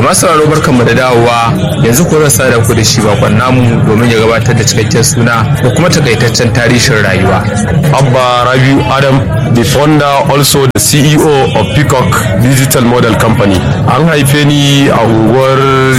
da masu sauraro barkanmu da dawowa yanzu ko zan da ku da shi bakon namu domin ya gabatar da cikakken suna da kuma takaitaccen tarihin rayuwa Abba Rabiu Adam, the founder also the CEO of Peacock Digital Model Company. An haife ni a unguwar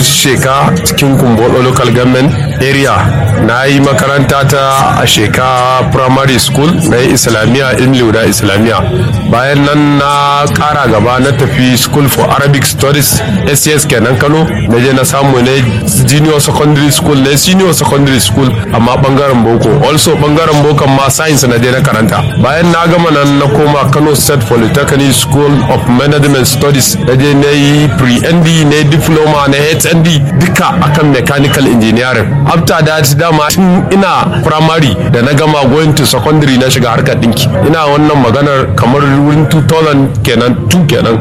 Sheka cikin Kumbolo Local Government area. Na yi makaranta ta a Sheka Primary School na yi Islamiyya Ilmi da Islamiyya. Bayan nan na kara gaba na tafi School for Arabic Studies SCS kenan Kano. Na je na samu ne Junior Secondary School ne Senior Secondary School amma bangaren Boko. Also bangaren Boko ma Science na je na karanta. Bayan na gama nan na koma Kano State Polytechnic School of Management Studies. Na je na yi pre-ND na diploma na HND duka akan mechanical engineering. After that dama tun ina primary da na gama going to secondary na shiga harkar dinki. Ina wannan maganar kamar wurin 2000 kenan 2 kenan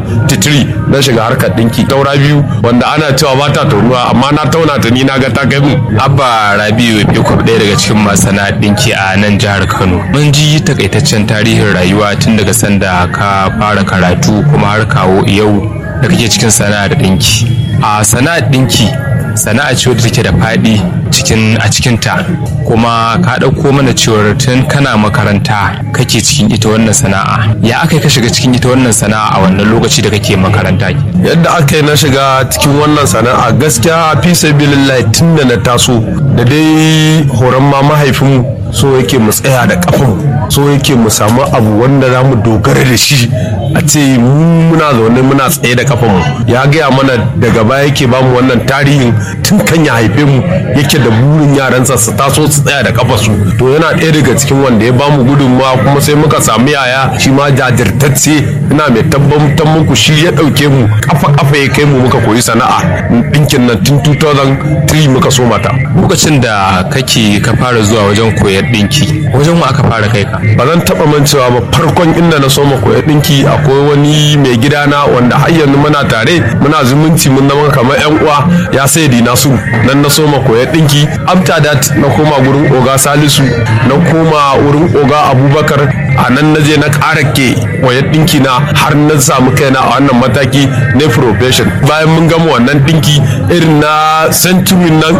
3 na shiga harkar dinki. Taura biyu wanda ana cewa ba ta taunuwa amma na tauna ta ni na ga ta kai mu. abba rabiu yakubu ɗaya daga cikin masana ɗinki a nan jihar kano mun ji takaitaccen tarihin rayuwa tun daga sanda ka fara karatu kuma har kawo yau da kake cikin sana'ar ɗinki a sana'ar ɗinki sana'a ce wadda take da faɗi cikin a cikinta kuma ka ɗauko mana cewar tun kana makaranta kake cikin ita wannan sana'a ya aka ka shiga cikin ita wannan sana'a a wannan lokaci da kake makaranta yadda aka yi na shiga cikin wannan sana'a gaskiya fi sabilillahi tun da na taso da dai horon ma mahaifinmu so yake mu tsaya da kafin so yake mu samu abu wanda za mu dogara da shi a ce mu muna zaune muna tsaye da kafanmu ya gaya mana daga baya yake bamu wannan tarihin tun kan ya haife mu yake da burin yaransa su taso su tsaya da kafarsu to yana ɗaya daga cikin wanda ya bamu gudunmawa kuma sai muka sami yaya shi ma jajirtacce ina mai tabbatar muku shi ya ɗauke mu kafa kafa ya kai mu muka koyi sana'a ɗinkin nan tun 2003 muka so mata lokacin da kake ka fara zuwa wajen koyar ɗinki wajen mu aka fara kai ka ba zan taɓa mancewa ba farkon inda na soma koyar ɗinki akwai wani mai gidana wanda har yanzu muna tare muna zumunci mun zama kamar yan uwa ya sai dina su nan na soma koyar ɗinki after that na koma gurin oga salisu na koma wurin oga abubakar a nan na je na ƙara ke koyar ɗinki na har na samu kaina a wannan mataki na profession bayan mun gama wannan ɗinki irin na century nan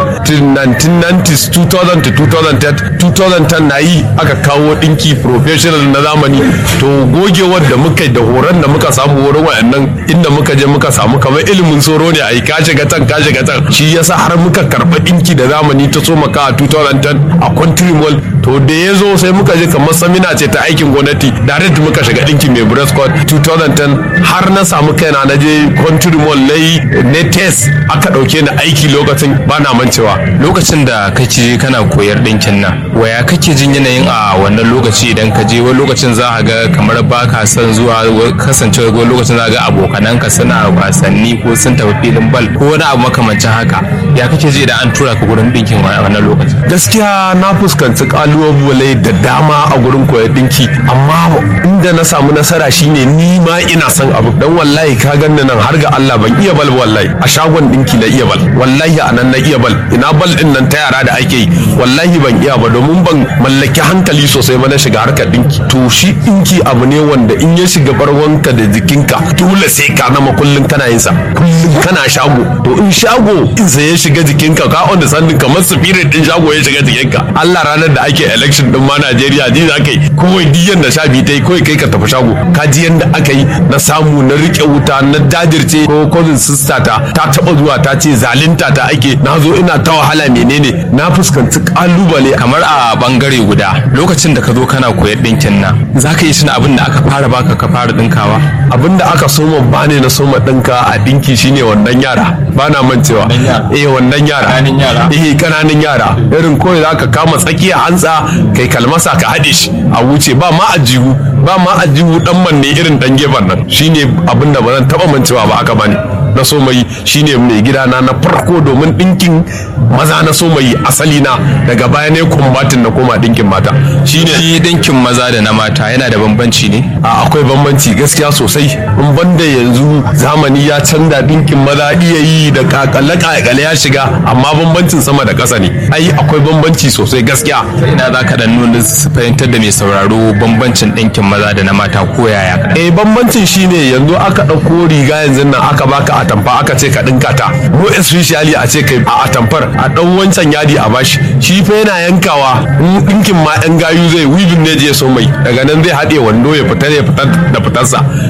1990s 2000 to 2010 2010 na yi aka kawo ɗinki professional na zamani to gogewar da muka da horon da muka samu wurin wayannan inda muka je muka samu kamar ilimin tsoro ne a yi ka shiga can ka shiga can shi yasa har muka karɓa ɗinki da zamani ta so maka a 2010 a country mall to da ya zo sai muka je kamar samina ce ta aikin gwamnati direct muka shiga ɗinki mai breast code 2010 har na samu kaina na je country mall na yi ne test aka ɗauke ni aiki lokacin ba na mancewa lokacin da kake kana koyar ɗinkin nan waya kake jin yanayin a wannan lokaci idan ka je wani lokacin za a ga kamar ba ka son zuwa kasancewa wani lokacin za a ga abokananka suna wasanni ko sun tafi filin bal ko wani abu makamancin haka ya kake ji idan an tura ka gurin ɗinkin a wannan lokacin gaskiya na fuskanci kalubale da dama a gurin koyar ɗinki amma inda na samu nasara shine ni ma ina son abu dan wallahi ka ganni nan har ga Allah ban iya bal wallahi a shagon ɗinki na iya bal wallahi a nan na iya bal ina bal din nan ta yara da ake yi wallahi ban iya ba domin ban mallaki hankali sosai ba na shiga harkar dinki to shi dinki abu ne wanda in ya shiga barwanka da jikinka dole sai ka nama kullum kana yin sa kullum kana shago to in shago in sai ya shiga jikinka ka on sandin kamar spirit din shago ya shiga jikinka Allah ranar da ake election din ma Najeriya ji za ka yi kawai diyan da sha biyu ta yi kawai kai ka tafi shago ka ji yanda aka yi na samu na rike wuta na dajirce ko cousin sister ta ta taba zuwa ta ce zalunta ta ake na zo ina ta wahala menene na fuskanci kalubale kamar a bangare guda lokacin da ka zo kana koyar ɗinkin nan za ka yi tuna abin da aka fara baka ka fara ɗinkawa abin da aka soma ba ne na soma ɗinka a ɗinki shine wannan yara ba na mancewa eh wannan yara Ƙananan yara? eh kananan yara irin kawai za ka kama tsakiya hantsa kai kalmasa ka haɗe shi a wuce ba ma ajihu ba ma ajihu dan manne irin dan gefen nan shine abin da ba zan taɓa mancewa ba aka bani na so mai shine mai gidana na farko domin ɗinkin maza na so mai asali na daga baya ne kumbatin na koma ɗinkin mata shine shi ɗinkin maza da na mata yana da bambanci ne a akwai bambanci gaskiya sosai in banda yanzu zamani ya canza dinkin maza iya yi da kakale kakale ya shiga amma bambancin sama da ƙasa ne ai akwai bambanci sosai gaskiya ina za ka ɗan nuna su fahimtar da mai sauraro bambancin ɗinkin maza da na mata ko yaya eh bambancin shine yanzu aka ɗauko riga yanzu nan aka baka atamfa aka ce ka dinka ta mo especially a ce kai a atamfar a dan wancan yadi a bashi shi fa yana yankawa in dinkin ma yan gayu zai wibin ne je so mai daga nan zai haɗe wando ya fita ya fitar da fitarsa